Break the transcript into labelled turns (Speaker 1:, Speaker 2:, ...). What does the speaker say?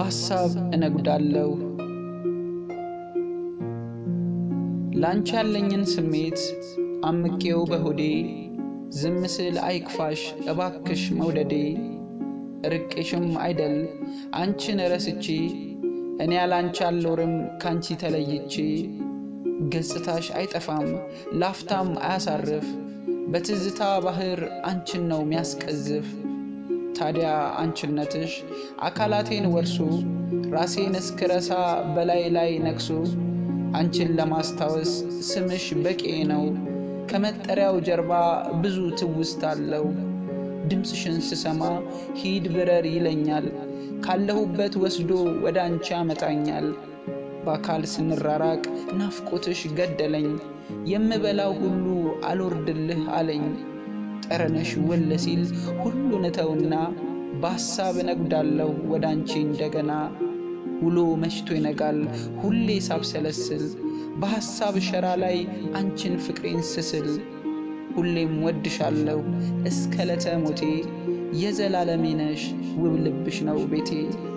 Speaker 1: በሐሳብ እነጉዳለሁ። ላንቺ ያለኝን ስሜት አምቄው በሆዴ ዝም ስል አይክፋሽ እባክሽ መውደዴ ርቄሽም አይደል አንቺን ረስቼ እኔ ያላንቺ አልኖርም ካንቺ ተለይቼ ገጽታሽ አይጠፋም ላፍታም አያሳርፍ በትዝታ ባህር አንቺን ነው ሚያስቀዝፍ። ታዲያ አንቺነትሽ አካላቴን ወርሶ ራሴን እስክረሳ በላይ ላይ ነግሶ አንቺን ለማስታወስ ስምሽ በቂ ነው። ከመጠሪያው ጀርባ ብዙ ትውስት አለው። ድምፅሽን ስሰማ ሂድ ብረር ይለኛል። ካለሁበት ወስዶ ወደ አንቺ ያመጣኛል። በአካል ስንራራቅ ናፍቆትሽ ገደለኝ። የምበላው ሁሉ አልወርድልህ አለኝ። ጠረነሽ ወለ ሲል ሁሉን እተውና በሐሳብ እነጉዳለሁ ወደ አንቺ እንደገና። ውሎ መሽቶ ይነጋል ሁሌ ሳብሰለስል በሐሳብ ሸራ ላይ አንቺን ፍቅሬን ስስል ሁሌም ወድሻለሁ እስከ ለተ ሞቴ የዘላለሜ ነሽ ውብ ልብሽ ነው ቤቴ።